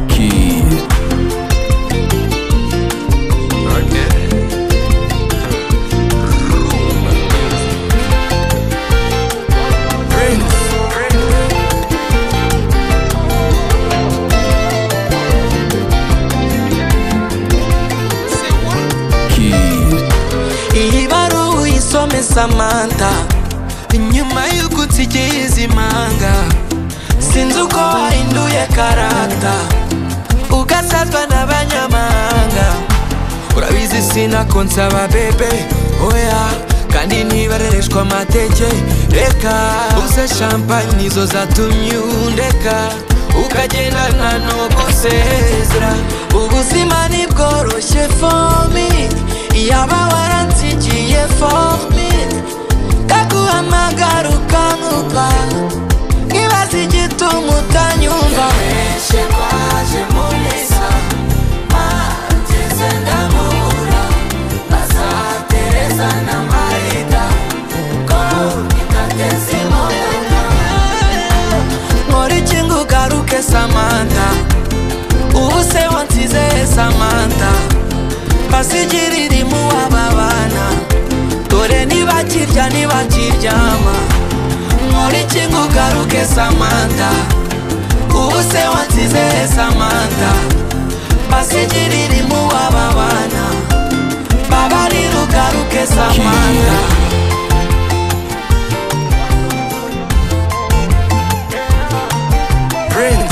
Keys. Keys. iyi baruwa uyisome samanta nyuma y'uko unsigiye izi manga sinzi uko wahinduye karata ugasazwa n'abanyamahanga urabizi sinakonsaba bebe oya kandi ntibarereshwa amateke reka uze shampanye nizo zatumye undeka ukagenda nta n'ugusezera ubuzima ntibworoshye fomi yaba waransigiye fomi ndaguhamagara ukankupa nkibaza igituma utanyumva menshi kwaje mu misa bageze ndamubura bazatereza na marida ko itateze imodoka nkora iki ngo ugaruke samanta ubu se wansize samanta basigirira imuwaba bana dore nibakirya nibakiryama nkora iki ngo ugaruke samanta ubu se wansize samanta basigirira imuwaba bana babarira ugaruke samanta Prince.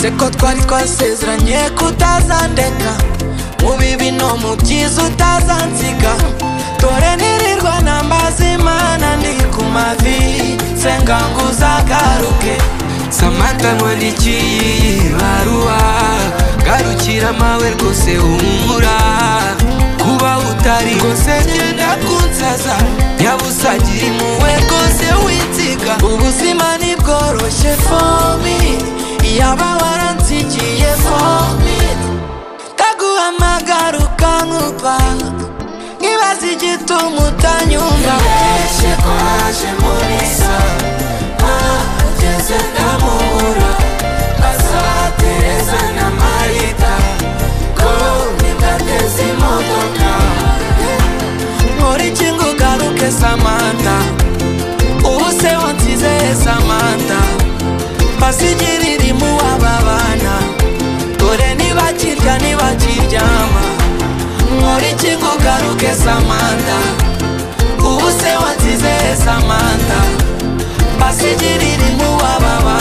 seko twari twasezeranye kutazandeka mu bibi no mu byiza utazansiga dore nirirwa nambaza imana ndi ku mavi senga ngo uzagaruke samanta nkwandikiye ibaruwa garukira amawe rwose humura kuba utari rwose genda kunsaza nyabusa gira impuhwe rwose winsiga ubuzima ntibworoshye fomi yaba waransigiye fomi ndaguhamagara ukankupa nkibaza igituma utanyumva benshi kwaje muri sa ntageze ndamubura azatereza na marita ko ntibateze imodoka nkora iki ngo ugaruke samanta ubu se wansizeye samanta basigirira imuwaba bana dore ntibakirya ntibakiryama nkora iki ngo ugaruke samanta ubu se wansizeye samanta basigirira imuwaba bana